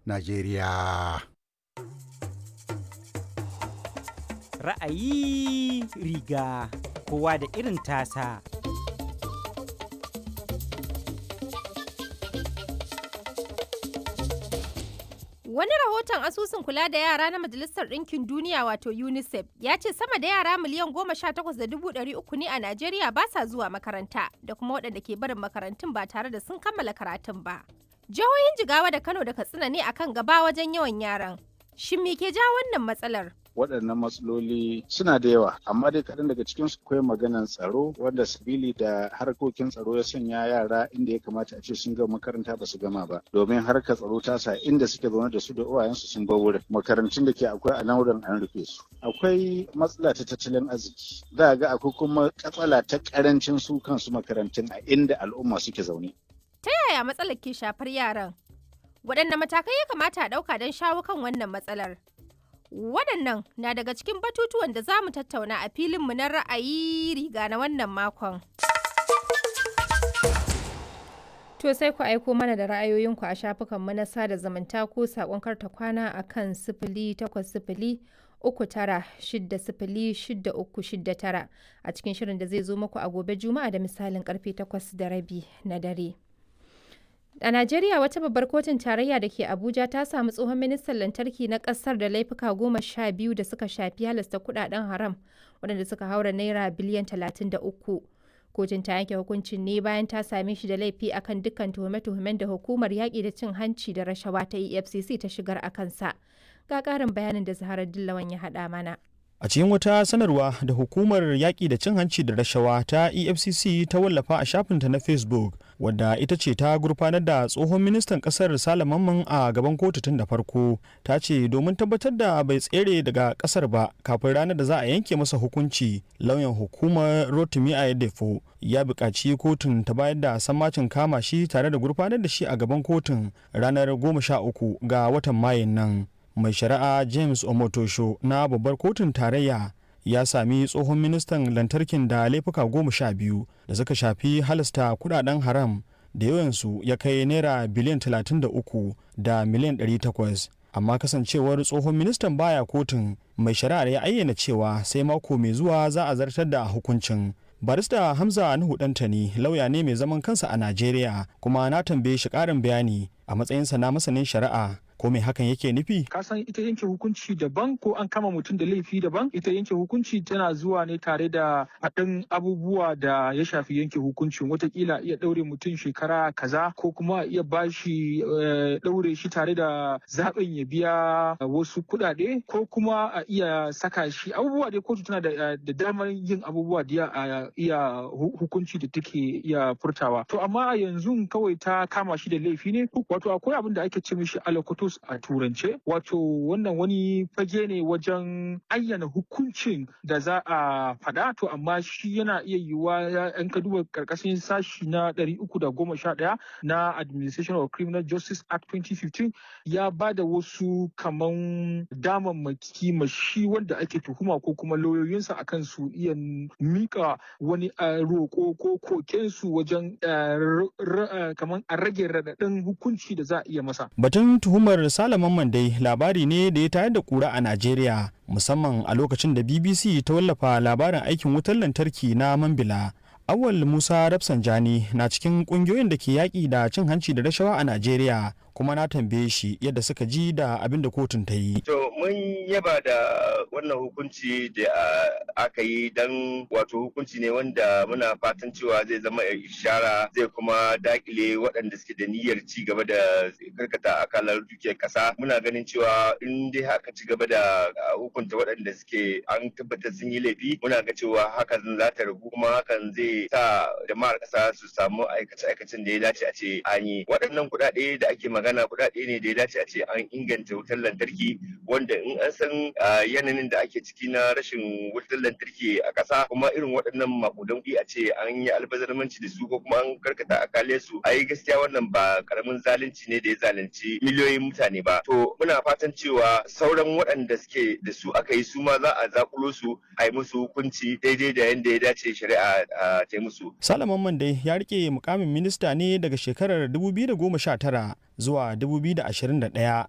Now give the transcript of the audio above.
Najeriya. Ra'ayi riga kowa da irin tasa. Wani rahoton asusun kula da yara na Majalisar Ɗinkin Duniya wato UNICEF ya ce sama da yara miliyan goma sha takwas da dubu ɗari uku ne a Najeriya ba sa zuwa makaranta da kuma waɗanda ke barin makarantun ba tare da sun kammala karatun ba. Jihohin Jigawa da Kano da Katsina ne akan gaba wajen yawan yaran. Shin me ke ja wannan matsalar? waɗannan matsaloli suna da yawa amma dai kaɗan daga cikin su akwai maganan tsaro wanda sabili da harkokin tsaro ya sanya yara inda ya kamata a ce sun gama makaranta ba su gama ba domin harkar tsaro ta sa inda suke zaune da su da uwayensu sun bar wurin makarantun da ke akwai a nan wurin an rufe su akwai matsala ta tattalin arziki za ga akwai kuma katsala ta karancin su kansu makarantun a inda al'umma suke zaune Ta yaya matsalar ke shafar yaran? Waɗanne matakai ya kamata a ɗauka don shawo kan wannan matsalar? Waɗannan na daga cikin batutuwan da za mu tattauna a filinmu na ra'ayi riga na wannan makon. To sai ku aiko mana da ra'ayoyinku a shafukanmu na sada zumunta ko saƙon karta kwana a kan sifili takwas sifili uku tara shidda sifili shidda uku shidda tara a cikin shirin da zai zo muku a gobe juma'a da misalin karfe takwas da rabi na dare. A Najeriya wata babbar kotun tarayya da ke Abuja ta samu tsohon ministan lantarki na kasar da laifuka goma sha biyu da suka shafi halasta kudaden haram waɗanda suka haura naira biliyan talatin da uku. Kotun ta yanke hukuncin ne bayan ta same shi da laifi akan dukkan tuhume-tuhumen da hukumar yaƙi da cin hanci da rashawa ta EFCC ta shigar a kansa. Ga ƙarin bayanin da Zaharar Dillawan ya haɗa mana. A cikin wata sanarwa da hukumar yaƙi da cin hanci da rashawa ta EFCC ta wallafa a shafinta na Facebook, wadda ita ce ta gurfanar da tsohon ministan ƙasar Sale Mamman a gaban kotu tun da farko, ta ce domin tabbatar da bai tsere daga ƙasar ba kafin ranar da za a yanke masa hukunci, lauyan hukumar Rotimi Ayedefo ya buƙaci kotun ta bayar da sammacin kama shi tare da gurfanar da shi a gaban kotun ranar goma sha uku ga watan Mayun nan. mai shari'a james omotosho na babbar kotun tarayya ya sami tsohon ministan lantarkin da laifuka goma sha biyu da suka shafi halasta kudaden haram da yawansu ya kai naira biliyan 33 da miliyan 800 amma kasancewar tsohon ministan baya kotun mai shari'ar ya ayyana cewa sai mako mai zuwa za a zartar da hukuncin barista hamza nuhu dantani lauya ne mai zaman kansa a najeriya kuma na tambaye shi karin bayani a matsayinsa na masanin shari'a ko me hakan yake nufi ka san ita yanke hukunci daban ko an kama mutum da laifi daban ita yanke hukunci tana zuwa ne tare da haɗin abubuwa da ya shafi yanke hukuncin watakila iya ɗaure mutum shekara kaza ko kuma iya bashi ɗaure shi tare da zaɓin ya biya wasu kuɗaɗe ko kuma a iya saka shi abubuwa dai kotu tana da damar yin abubuwa da a iya hukunci da take iya furtawa to amma a yanzu kawai ta kama shi da laifi ne wato akwai abin da ake ce mishi alakoto status a turance wato wannan wani fage ne wajen ayyana hukuncin da za a faɗa to amma shi yana iya yiwuwa yan ka duba karkashin sashi na 311 na administration of criminal justice act 2015 ya ba da wasu kaman damammaki ma shi wanda ake tuhuma ko kuma lauyoyinsa akan su iya mika wani roƙo ko kokensu wajen kaman a rage raɗaɗin hukunci da za a iya masa batun tuhumar Umar Salaman Mandai labari ne da ya tayar da kura a Najeriya musamman a lokacin da BBC ta wallafa labarin aikin wutar lantarki na Mambila. Awal Musa Rafsanjani na cikin kungiyoyin da ke yaƙi da cin hanci da rashawa a Najeriya kuma na tambaye shi yadda suka ji da abin da kotun ta yi. To mun yaba da wannan hukunci da aka yi don wato hukunci ne wanda muna fatan cewa zai zama ishara zai kuma dakile waɗanda suke da niyyar ci gaba da karkata akalar dukiyar ƙasa. Muna ganin cewa in dai haka ci gaba da hukunta waɗanda suke an tabbatar sun yi laifi muna ga cewa hakan za ta ragu kuma hakan zai sa jama'ar ƙasa su samu aikace-aikacen da ya dace a ce an yi. Waɗannan kuɗaɗe da ake magana magana kuɗaɗe ne da ya dace a ce an inganta wutar lantarki wanda in an san yanayin da ake ciki na rashin wutar lantarki a ƙasa kuma irin waɗannan makudan kuɗi a ce an yi albazarmanci da su ko kuma an karkata akale su ai gaskiya wannan ba karamin zalunci ne da ya zalunci miliyoyin mutane ba to muna fatan cewa sauran waɗanda suke da su aka yi su ma za a zakulo su a yi musu hukunci daidai da yadda ya dace shari'a ta yi musu. Salaman Mande ya rike mukamin minista ne daga shekarar 2019 zuwa 2021